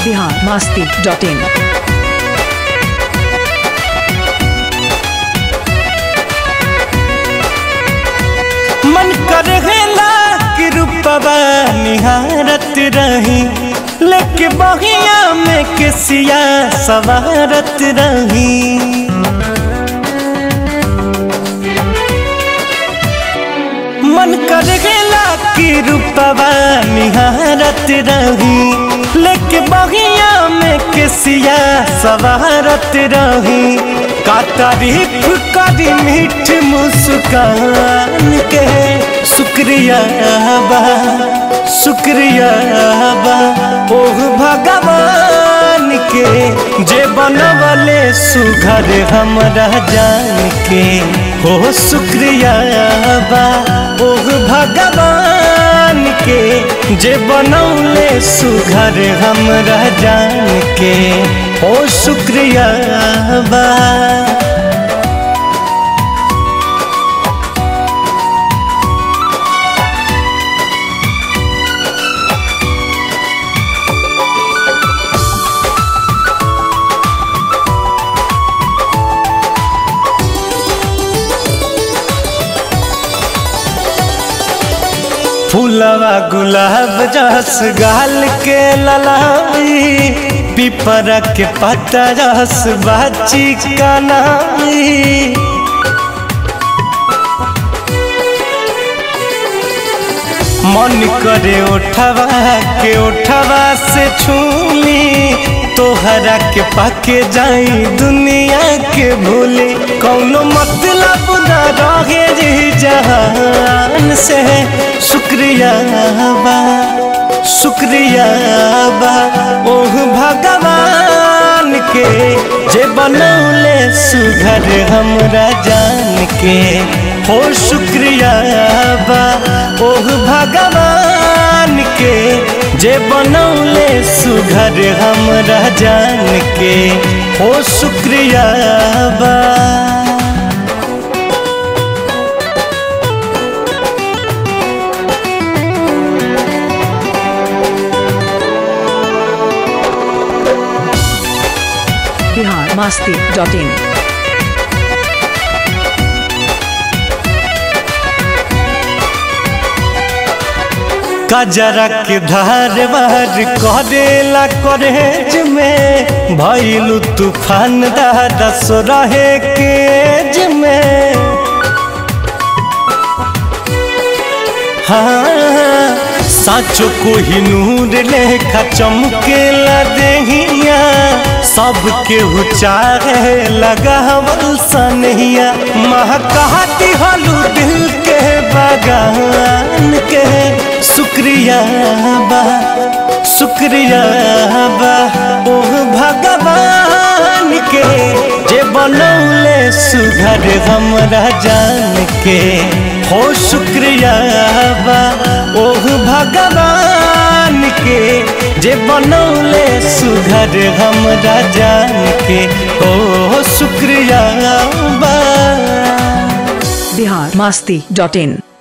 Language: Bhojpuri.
बिहार मस्ती डॉट इन मन करेला कि रूपवा निहारत रही लेके बहिया में केसिया सवारत रही मन करेला कि रूपवा निहारत रही लेके बहिया में केसिया सवारत रही का तारीफ करी मीठ मुस्कान के शुक्रिया बा शुक्रिया बा ओह भगवान के जे बनवले सुघर हमरा जान के हो शुक्रिया बा ओह भगवान के जे बनौले सुघर हमरा जान के हो शुक्रिया बा फूलवा गुलाब जस गाल के ललाई पिपरा के पत्ता रस बाची कनाई मन करे उठवा के उठवा से छूली तोहरा के पाके जाई दुनिया के भूली कौनो मतलब न रहे जी जहान से शुक्रिया बा शुक्रिया बा ओह भगवान के जे बनौले सुघर हमरा जान के हो शुक्रिया बा ओह भगवान के जे बनौले सुघर हमरा जान के हो शुक्रिया बा बिहार मस्ती डॉट इन कजरा के धार बार करेला करेज में भैलू तूफान दादा सो रहे केज में हाँ साचो कोही नूर लेखा चमकेला देहिया सबके उचारे लगावल सनहिया महकाती हलू दिल के बगान के शुक्रिया बा शुक्रिया बा ओह भगवान के जे बनौले सुघर हमरा जान के हो शुक्रिया बा ओह भगवान के जे बनौले सुघर हमरा जान के हो शुक्रिया बा बिहार मस्ती डॉट इन